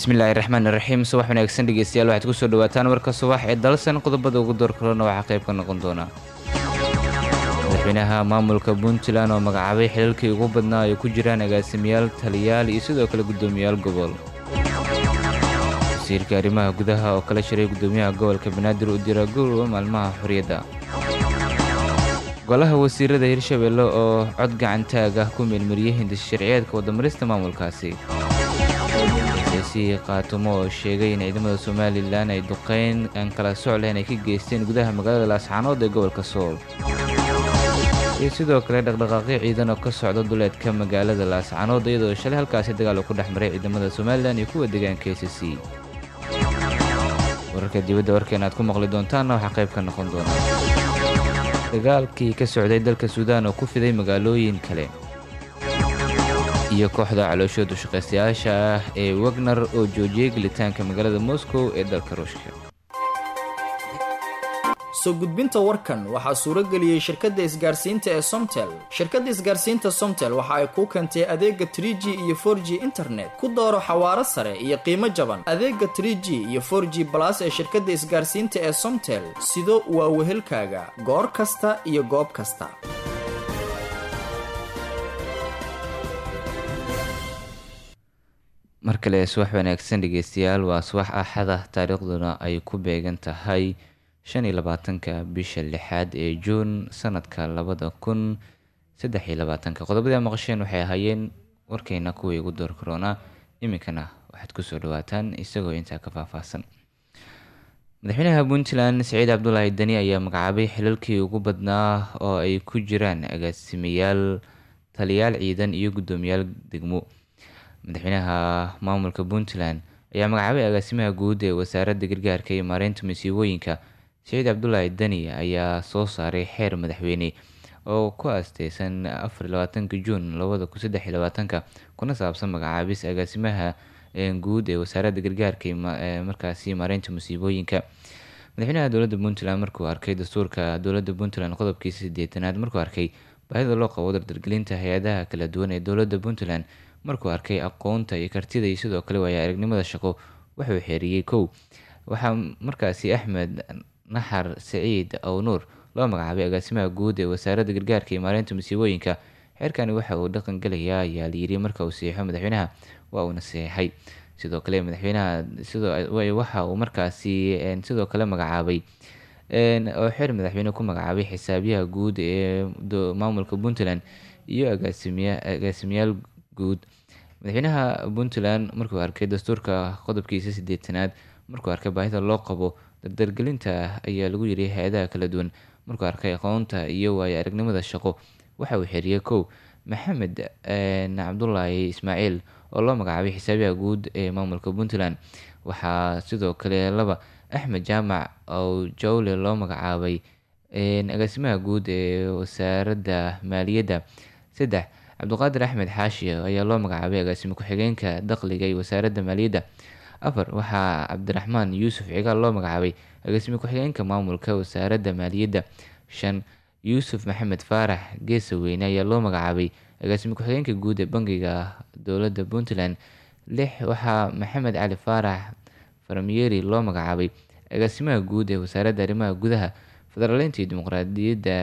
bismillaahi raxmaan iraxiim subax wanaagsan dhegeystayaal waxaad kusoo dhawaataan warka subax ee dalsan qodobada ugu door kalena waxaa qayb ka noqon doona madaxweynaha maamulka puntland oo magacaabay xilalkii ugu badnaa ay ku jiraan agaasimayaal taliyaal iyo sidoo kale guddoomiyaal gobol wasiirka arrimaha gudaha oo kala shiray guddoomiyaha gobolka banaadir u dira gurwa maalmaha xorriyadda golaha wasiirada hirshabeelle oo cod gacantaag ah ku meelmariyey hindis sharciyeedka wadamarista maamulkaasi siyaasi qaatumo oo sheegay in ciidamada somalilan ay duqeyn aan kala soc lehen ay ka geysteen gudaha magaalada laascaanood ee gobolka sool iyo sidoo kale dhaqdhaqaaqyo ciidan oo ka socda duleedka magaalada laascaanood iyadoo shalay halkaasi dagaal uu ku dhex maray ciidamada somalilan iyo kuwa deegaanka a c c wararka dibadda warkeena aad ku maqli doontaanna waxaa qayb ka noqon doona dagaalkii ka socday dalka suudaan oo ku fiday magaalooyin kale iyo kooxda calooshooda shaqaystayaasha ah ee wagner oo joojiyey gelitaanka magaalada moscow ee dalka ruushka soo gudbinta warkan waxaa suuro geliyey shirkadda isgaarsiinta ee somtel shirkadda isgaarsiinta somtel waxa ay kuu keentay adeega trie g iyo for g internet ku dooro xawaaro sare iyo qiimo jaban adeega trie g iyo for g balas ee shirkadda isgaarsiinta ee somtel sido waa wehelkaaga goor kasta iyo goob kasta mar kale subax wanaagsan dhegeystayaal waa subax axada taariikhduna ay ku beegan tahay shan iyo labaatanka bisha lixaad ee juun sanadka labada kun saddex iyo labaatanka qodobadii a maqasheen waxay ahaayeen warkeyna kuwii ugu door karoona iminkana waxaad kusoo dhawaataan isagoo intaa ka faahfaahsan madaxweynaha puntland siciid cabdulaahi deni ayaa magacaabay xilalkii ugu badnaa oo ay ku jiraan agaasimayaal taliyaal ciidan iyo guddoomiyaal degmo madaxweynaha maamulka puntland ayaa magacaabay agaasimaha guud ee wasaaradda gargaarka iyo maareynta masiibooyinka siciid cabdulaahi deni ayaa soo saaray xeer madaxweyne oo ku aasteysan afar labaatanka juun labada kun saddex iyo labaatanka kuna saabsan magacaabis agaasimaha guud ee wasaaradda gargaarka markaasi maareynta masiibooyinka madaxweynaha dowladda puntland markuu arkay dastuurka dowladda puntland qodobkiisa sideetanaad markuu arkay baahida loo qabo dardargelinta hay-adaha kala duwan ee dowladda puntland markuu arkay aqoonta iyo kartida iyo sidoo kale waaya aragnimada shaqo wuxuu xeeriyey kow waxaa markaasi axmed naxar saciid awnuur loo magacaabay agaasimaha guud ee wasaaradda gargaarka iyo maareynta masiibooyinka xeerkani waxa uu dhaqan gelayaa ayaa layiri marka uu saxiixo madaxweynaha waa uuna saxiixay sidoo kale madaxweynaha waxa uu markaasi sidoo kale magacaabay oo xeer madaxweyne ku magacaabay xisaabiyaha guud ee maamulka puntland iyo agaasimayaal guud madaxweynaha puntland markuu arkay dastuurka qodobkiisa sideetanaad markuu arkay baahida loo qabo dardargelinta ayaa lagu yiri hay-adaha kala duwan markuu arkay aqoonta iyo waayo aragnimada shaqo waxa uu xeriyey kow maxamed cabdulaahi ismaaciil oo loo magacaabay xisaabiyaha guud ee maamulka puntland waxaa sidoo kale laba axmed jaamac oo jawle loo magacaabay agaasimaha guud ee wasaaradda maaliyadda saddex cabdiqaadir axmed xaashi ayaa loo magacaabay agaasimo ku-xigeenka dakhliga iyo wasaaradda maaliyadda afar waxaa cabdiraxmaan yuusuf cigaal loo magacaabay agaasimo ku-xigeenka maamulka wasaaradda maaliyadda shan yuusuf maxamed faarax geesaweyne ayaa loo magacaabay agaasimo ku-xigeenka guud ee bangiga dowladda puntland lix waxaa maxamed cali faarax farmiyeri loo magacaabay agaasimaha guud ee wasaaradda arrimaha gudaha federaaleynta iyo dimuqraadiyadda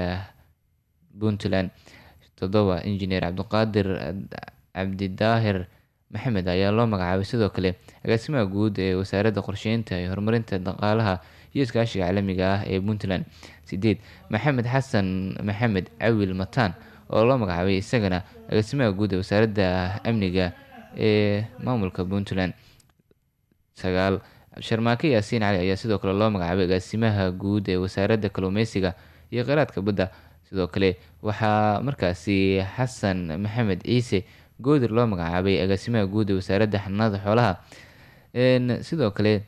puntland toddoba injineer cabdiqaadir cabdidaahir maxamed ayaa loo magacaabay sidoo kale agaasimaha guud ee wasaaradda qorsheynta iyo horumarinta dhaqaalaha iyo iskaashiga caalamiga ah ee puntland sideed maxamed xasan maxamed cawil mataan oo loo magacaabay isagana agaasimaha guud ee wasaaradda amniga ee maamulka puntland sagaal sharmaake yaasiin cali ayaa sidoo kale loo magacaabay agaasimaha guud ee wasaaradda kalluumeysiga iyo kheyraadka badda sidoo kale waxaa markaasi xasan maxamed ciise goodir loo magacaabay agaasimaha guud ee wasaaradda xanaanada xoolaha sidoo kale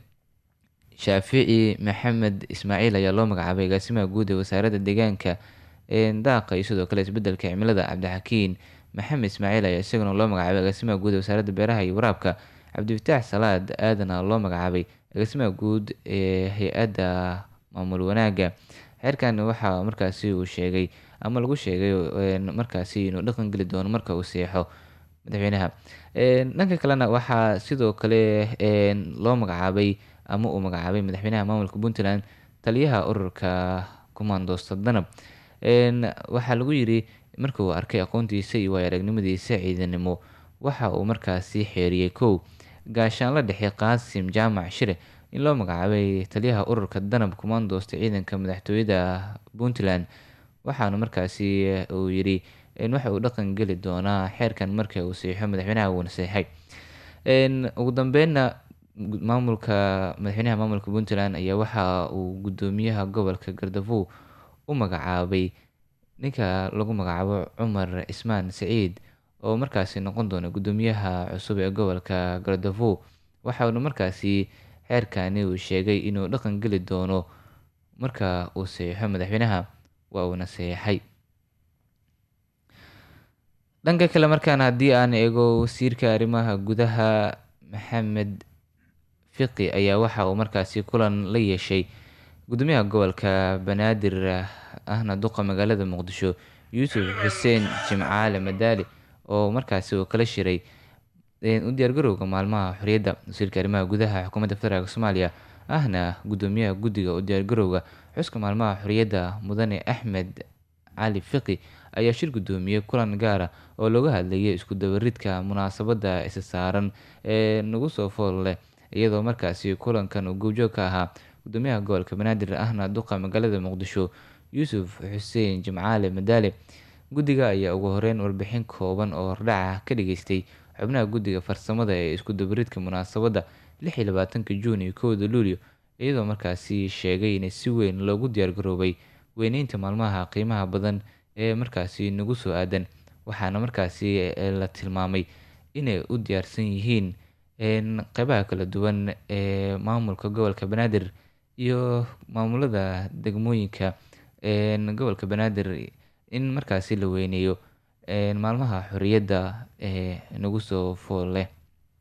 shaafici maxamed ismaaciil ayaa loo magacaabay agaasimaha guud ee wasaaradda deegaanka daaqa iyo sidoo kale isbedelka cimilada cabdixakiin maxamed ismaaciil ayaa isaguna loo magacaabay agaasimaha guud ee wasaaradda beeraha iyo waraabka cabdifataax salaad aadana loo magacaabay agaasimaha guud ee hay-adda maamul wanaagga xeerkan waxaa markaasi uu sheegay ama lagu sheegay markaasi inuu dhaqan geli doono marka uu seexo madaxweynaha dhanka kalena waxaa sidoo kale loo magacaabay ama uu magacaabay madaxweynaha maamulka puntland taliyaha ururka commandoosta danab waxaa lagu yiri marka uu arkay aqoontiisa iyo waay aragnimadiisa ciidanimo waxa uu markaasi xeeriyey kow gaashaanla dhexe qaasim jaamac shire in loo magacaabay taliyaha ururka danab commandoosta ciidanka madaxtooyada puntland waxaana markaasi uu yiri waxa uu dhaqan geli doonaa xeerkan marka uu saxiixo madaxweynaha uuna saxiixay ugu dambeynna maamulka madaxweynaha maamulka puntland ayaa waxa uu gudoomiyaha gobolka gardafow u magacaabay ninka lagu magacaabo cumar cismaan saciid oo markaasi noqon doona gudoomiyaha cusub ee gobolka gardafow waxauna markaasi xeerkani uu sheegay inuu dhaqan geli doono marka uu saxiixo madaxweynaha waa uuna saxiixay dhanka kale markaan haddii aan eego wasiirka arrimaha gudaha maxamed fiqi ayaa waxa uu markaasi kulan la yeeshay gudoomiyaha gobolka banaadir ahna duqa magaalada muqdisho yuusuf xuseen jimcaale madaali oo markaasi uu kala shiray u diyaargarowga maalmaha xorriyadda wasiirka arrimaha gudaha xukuumadda federaalk soomaaliya ahna gudoomiyaha guddiga u diyaargarowga xuska maalmaha xorriyadda mudane axmed cali fiqi ayaa shir gudoomiyey kulan gaara oo looga hadlayay isku dabaridka munaasabadda isa saaran ee nagu soo fool leh iyadoo markaasi kulankan uu goobjoog ka ahaa gudoomiyaha gobolka banaadir ahna duqa magaalada muqdisho yuusuf xuseen jimcaale madaale guddiga ayaa ugu horeyn warbixin kooban oo hordhaca ka dhageystay xubnaha guddiga farsamada ee isku dabaridka munaasabadda lix iyo labaatanka juun iyo kowda luulyo iyadoo markaasi sheegay in si weyn loogu diyaargaroobay weyneynta maalmaha qiimaha badan ee markaasi nagu soo aadan waxaana markaasi la tilmaamay inay u diyaarsan yihiin qeybaha kala duwan ee maamulka gobolka banaadir iyo maamulada degmooyinka gobolka banaadir in markaasi la weyneeyo maalmaha xorriyadda ee nagu soo fool leh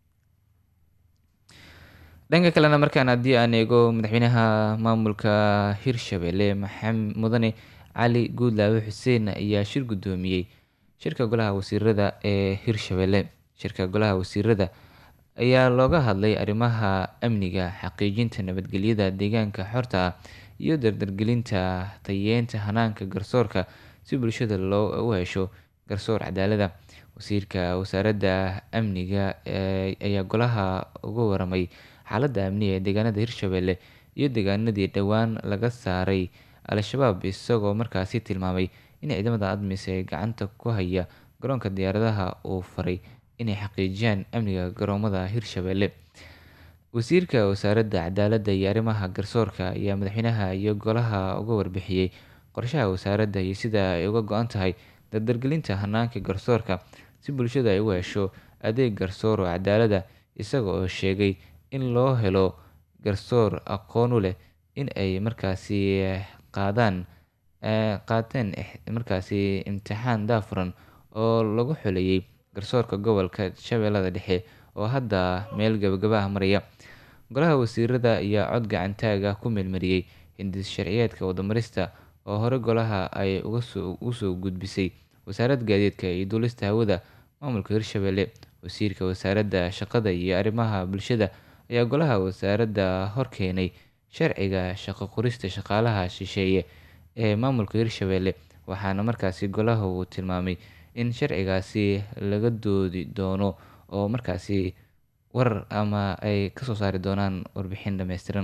dhanka kalena markaan haddii aan eego madaxweynaha maamulka hirshabelle maxamed mudane cali guudlaawe xuseen ayaa shir gudoomiyey shirka golaha wasiirada ee hirshabelle shirka golaha wasiirada ayaa looga hadlay arrimaha amniga xaqiijinta nabadgelyada deegaanka xorta ah iyo dardargelinta tayeenta hanaanka garsoorka si bulshada loo u hesho garsoor cadaalada wasiirka wasaaradda amniga ayaa golaha uga waramay xaaladda amniga ee deegaanada hirshabelle iyo deegaanadii dhowaan laga saaray al-shabaab isagoo markaasi tilmaamay in ciidamada admis ee gacanta ku haya garoonka diyaaradaha uu faray inay xaqiijiyaan amniga garoomada hirshabelle wasiirka wasaaradda cadaaladda iyo arrimaha garsoorka ayaa madaxweynaha iyo golaha uga warbixiyey qorshaha wasaaradda iyo sida ay uga go-an tahay dardargelinta hanaanka garsoorka si bulshada ay u hesho adeeg garsoor oo cadaalada isaga oo sheegay in loo helo garsoor aqoon u leh in ay markaasi qaadaan qaateen markaasi imtixaan daafuran oo lagu xoleeyey garsoorka gobolka shabeellada dhexe oo hadda meel gabagaba ah maraya golaha wasiirada ayaa cod gacantaag ah ku meelmariyey hindis sharciyeedka wadamarista oo hore golaha ay usoo gudbisay wasaaradda gaadiidka iyo duulista hawada maamulka hirshabelle wasiirka wasaaradda shaqada iyo arrimaha bulshada ayaa golaha wasaaradda horkeenay sharciga shaqo qorista shaqaalaha shisheeye ee maamulka hirshabelle waxaana markaasi golaha uu tilmaamay in sharcigaasi laga doodi doono oo markaasi war ama ay kasoo saari doonaan warbixin dhameystiran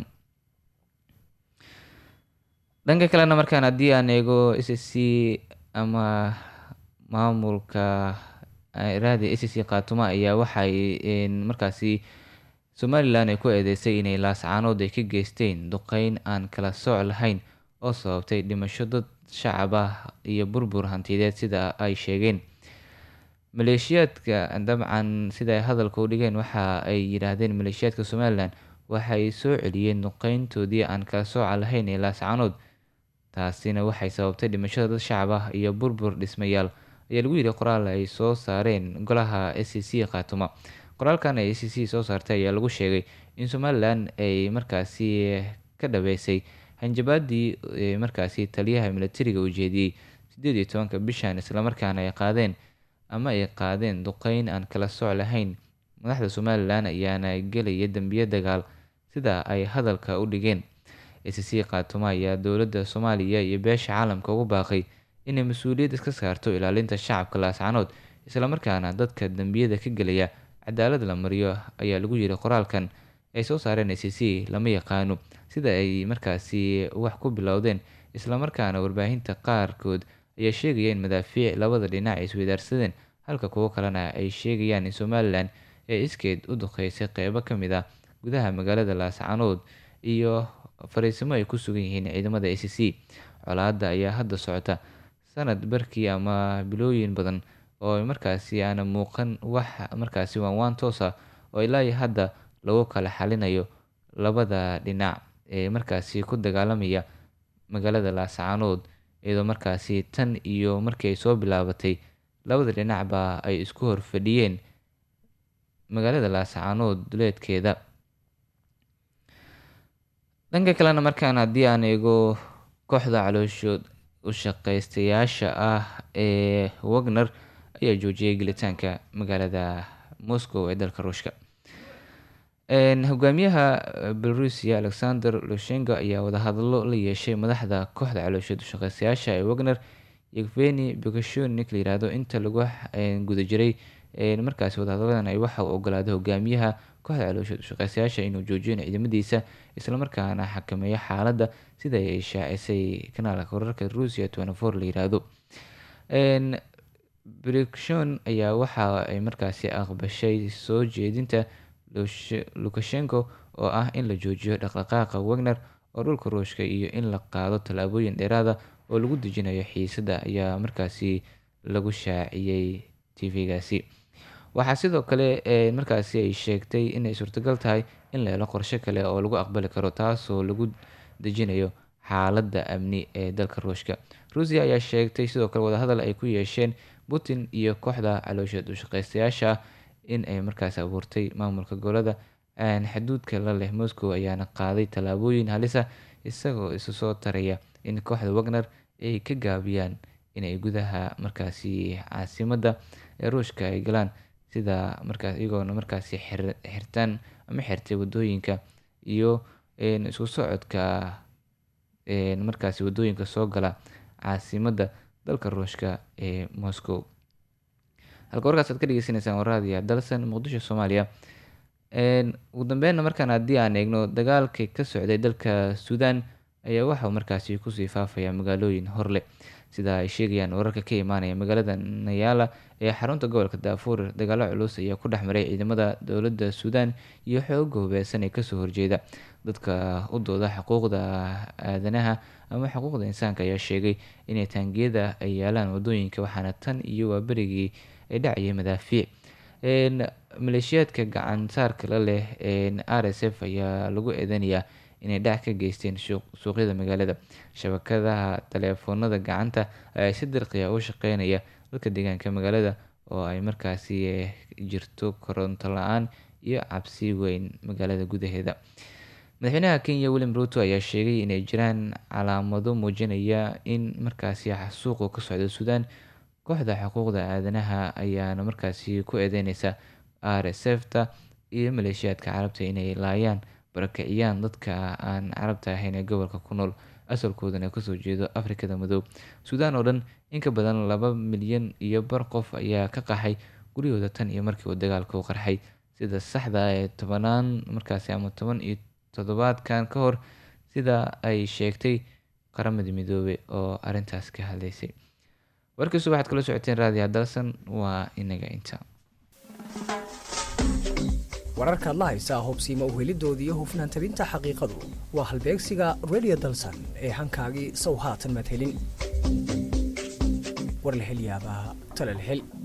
dhanka kalena markaan haddii aan eego s s c ama maamulka raadi s c khaatuma ayaa waxay markaasi somalilan ay ku eedeysay inay laascaanood ay ka geysteen duqeyn aan kala sooc lahayn oo sababtay dhimasho dad shacab ah iyo burbur hantiyadeed sida ay sheegeen maleeshiyaadka dabcan sida ay hadalka u dhigeen waxa ay yidhaahdeen maleeshiyaadka somalilan waxay soo celiyeen duqeyntoodii aan kala sooca lahayn ee laascaanood taasina waxay sababtay dhimashada dad shacab ah iyo burbur dhismayaal ayaa lagu yidhi qoraal ay soo saareen golaha s c c khaatuma qoraalkan ay c c soo saartay ayaa lagu sheegay in somalilan ay markaasi ka dhabeysay hanjabaadii markaasi taliyaha militariga uu jeediyey sideed iyo tobanka bishan islamarkaana ay qaadeen ama ay qaadeen duqeyn aan kala soc lahayn madaxda somalilan ayaana gelaya dembiye dagaal sida ay hadalka u dhigeen acc khaatumo ayaa dowladda soomaaliya iyo beesha caalamka ugu baaqay inay mas-uuliyad iska saarto ilaalinta shacabka laascanood islamarkaana dadka dembiyada ka gelaya cadaalad la mariyo ayaa lagu yiri qoraalkan ay soo saareen acc lama yaqaano sida ay markaasi wax ku bilowdeen islamarkaana warbaahinta qaarkood ayaa sheegaya in madaafiic labada dhinac ay isweydaarsadeen halka kuwo kalena ay sheegayaan in somalilan ee iskeed u duqeysay qeybo ka mid ah gudaha magaalada laascanood iyo fariisimo ay ku sugan yihiin ciidamada acc colaada ayaa hadda socota sanad barkii ama bilooyin badan oo markaasi aana muuqan wax markaasi waanwaan toos ah oo ilaa hadda lagu kala xalinayo labada dhinac ee markaasi ku dagaalamaya magaalada laascanood iyadoo markaasi tan iyo markii ay soo bilaabatay labada dhinacba ay isku horfadhiyeen magaalada laascanood duleedkeeda dhanka kalena markaan haddii aan eego kooxda calooshood u shaqeystayaasha ah ee wagner ayaa joojiyay gelitaanka magaalada moscow ee dalka ruushka hogaamiyaha belorusia alexander lushenko ayaa wadahadalo la yeeshay madaxda kooxda calooshood ushaqeystayaasha ee wagner yeveni bekashonik la yirahdo inta lagu guda jiray markaasi wadahadaladan ay waxa uu ogolaaday hogaamiyaha kooxda calooshood ushaqeystayaasha inuu joojiyo ciidamadiisa islamarkaana xakameeyo xaaladda sida ay shaacisay kanaalka wararka ruusia twentyfour la yiraahdo brikshon ayaa waxa ay markaasi aqbashay soo jeedinta lukashenko oo ah in la joojiyo dhaqdhaqaaqa wagner oo dhulka ruushka iyo in la qaado tallaabooyin dheeraada oo lagu dejinayo xiisada ayaa markaasi lagu shaaciyey tvgaasi waxaa sidoo kale markaasi ay sheegtay inay suurtagal tahay in la helo qorshe kale oo lagu aqbali karo taasoo lagu dejinayo xaaladda amni ee dalka ruushka ruusiya ayaa sheegtay sidoo kale wadahadal ay ku yeesheen putin iyo kooxda caloosheed ushaqeystayaasha ah in ay markaasi abuurtay maamulka gobolada xuduudka la leh moscow ayaana qaaday tallaabooyin halisa isagoo isu soo taraya in kooxda wagner ay ka gaabiyaan inay gudaha markaasi caasimadda ee ruushka ay galaan sida markaas iyagoona markaasi xirtaan ama xirtay wadooyinka iyo isku socodka markaasi wadooyinka soo gala caasimadda dalka ruushka ee moscow halka warkaas aad ka dhegeysaneysaan waraadiya dalsan muqdisho soomaaliya ugu dambeynna markaan haddii aan eegno dagaalkii ka socday dalka suudan ayaa waxauu markaasi kusii faafaya magaalooyin horleh sida ay sheegayaan wararka ka imaanaya magaalada nayaala ee xarunta gobolka daafuur dagaalo culus ayaa ku dhexmaray ciidamada dowladda suudan iyo xooga hubeysan ee kasoo horjeeda dadka u dooda xuquuqda aadanaha ama xuquuqda insaanka ayaa sheegay inay taangiyada ay yaalaan wadooyinka waxaana tan iyo waa berigii ay dhacayay madaafiic maleeshiyaadka gacan saarka la leh r s f ayaa lagu eedanayaa inay dhac ka geysteen suuqyada magaalada shabakadaha taleefoonada gacanta ayaa si dirqiya u shaqeynaya dadka deegaanka magaalada oo ay markaasi jirto koronto la-aan iyo cabsi weyn magaalada gudaheeda madaxweynaha kenya william ruto ayaa sheegay inay jiraan calaamado muujinaya in markaasi xasuuqu ka socda suudaan kooxda xuquuqda aadanaha ayaana markaasi ku eedeyneysa r s f ta iyo maleeshiyaadka carabta inay laayaan barakiciyaan dadka aan carabta ahayn ee gobolka ku nool asalkoodana kasoo jeedo afrikada madow suudaan oo dhan in ka badan laba milyan iyo bar qof ayaa ka qaxay guryahooda tan iyo markii uu dagaalka u qarxay sida saxda ee tobanaan markaasi ama toban iyo toddobaadkan ka hor sida ay sheegtay qaramada midoobey oo arintaas ka hadleysay warkiisu waxaad kala socoteen raadiya dalsan waa inaga inta wararka adla haysaa hubsiima uhelidooda iyo hufnaan tabinta xaqiiqadu waa halbeegsiga radio dalsan ee hankaagii sow haatan madhelin war la hel yaabaa tala la hel